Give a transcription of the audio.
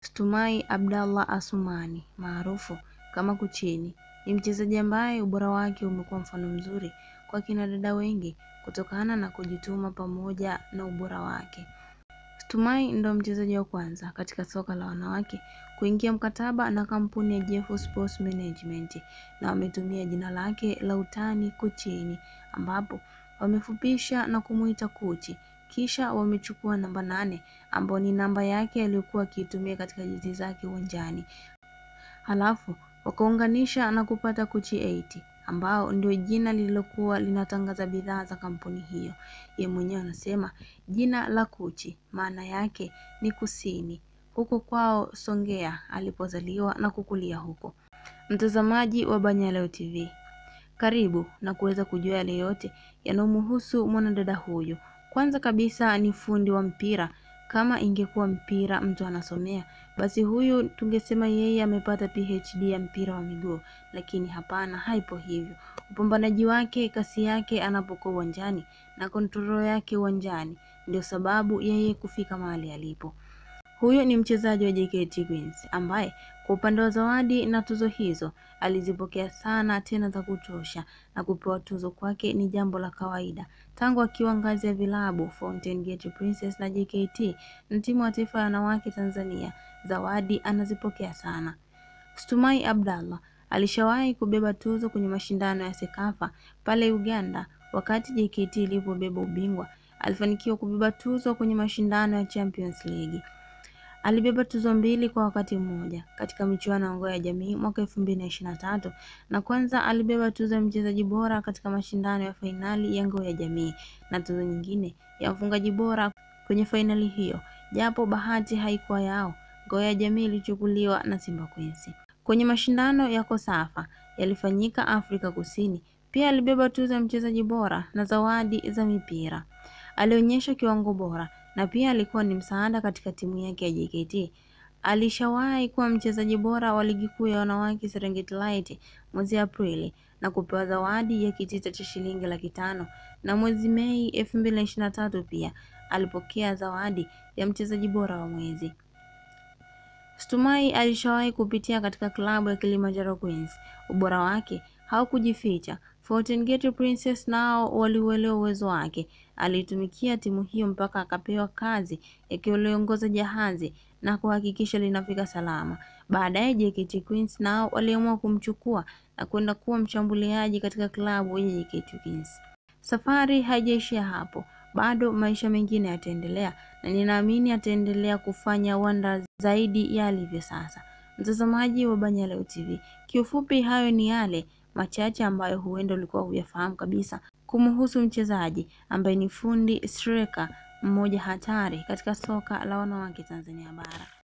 Stumai Abdallah Asumani maarufu kama Kuchini ni mchezaji ambaye ubora wake umekuwa mfano mzuri kwa kina dada wengi kutokana na kujituma pamoja na ubora wake. Stumai ndo mchezaji wa kwanza katika soka la wanawake kuingia mkataba na kampuni ya Jeff Sports Management na wametumia jina lake la utani Kuchini ambapo wamefupisha na kumuita Kuchi kisha wamechukua namba nane ambayo ni namba yake aliyokuwa akiitumia katika jezi zake uwanjani, halafu wakaunganisha na kupata Kuchi 80 ambao ndio jina lililokuwa linatangaza bidhaa za kampuni hiyo. Ye mwenyewe anasema jina la Kuchi maana yake ni kusini, huko kwao Songea alipozaliwa na kukulia huko. Mtazamaji wa Banyaleo TV, karibu na kuweza kujua yale yote yanayomhusu mwanadada huyu. Kwanza kabisa ni fundi wa mpira. Kama ingekuwa mpira mtu anasomea, basi huyu tungesema yeye amepata PhD ya mpira wa miguu, lakini hapana, haipo hivyo. Upambanaji wake, kasi yake anapokuwa uwanjani na kontrol yake uwanjani ndio sababu yeye kufika mahali alipo. Huyu ni mchezaji wa JKT Queens ambaye kwa upande wa zawadi na tuzo hizo alizipokea sana tena za kutosha, na kupewa tuzo kwake ni jambo la kawaida tangu akiwa ngazi ya vilabu Fountain Gate Princess na JKT na timu ya taifa ya wanawake Tanzania. Zawadi anazipokea sana. Stumai Abdallah alishawahi kubeba tuzo kwenye mashindano ya Sekafa pale Uganda. Wakati JKT ilipobeba ubingwa, alifanikiwa kubeba tuzo kwenye mashindano ya Champions League. Alibeba tuzo mbili kwa wakati mmoja katika michuano ya ngao ya jamii mwaka elfu mbili na ishirini na tatu na kwanza alibeba tuzo ya mchezaji bora katika mashindano ya fainali ya ngao ya jamii na tuzo nyingine ya mfungaji bora kwenye fainali hiyo, japo bahati haikuwa yao. Ngao ya jamii ilichukuliwa na Simba Queens. Kwenye mashindano ya Kosafa yalifanyika Afrika Kusini, pia alibeba tuzo ya mchezaji bora na zawadi za mipira. Alionyesha kiwango bora na pia alikuwa ni msaada katika timu yake ya JKT. Alishawahi kuwa mchezaji bora wa ligi kuu ya wanawake Serengeti Light mwezi Aprili na kupewa zawadi ya kitita cha shilingi laki tano na mwezi Mei elfu mbili na ishirini na tatu pia alipokea zawadi ya mchezaji bora wa mwezi. Stumai alishawahi kupitia katika klabu ya Kilimanjaro Queens. Ubora wake haukujificha. Fountain Gate Princess nao waliuelewa uwezo wake. Alitumikia timu hiyo mpaka akapewa kazi ya kuliongoza jahazi na kuhakikisha linafika salama. Baadaye JKT Queens nao waliamua kumchukua na kwenda kuwa mshambuliaji katika klabu ya JKT Queens. Safari haijaishia hapo, bado maisha mengine yataendelea na ninaamini ataendelea kufanya wanda zaidi ya alivyo sasa. Mtazamaji wa Banyaleo TV, kiufupi hayo ni yale machache ambayo huenda ulikuwa huyafahamu kabisa kumhusu mchezaji ambaye ni fundi striker mmoja hatari katika soka la wanawake Tanzania bara.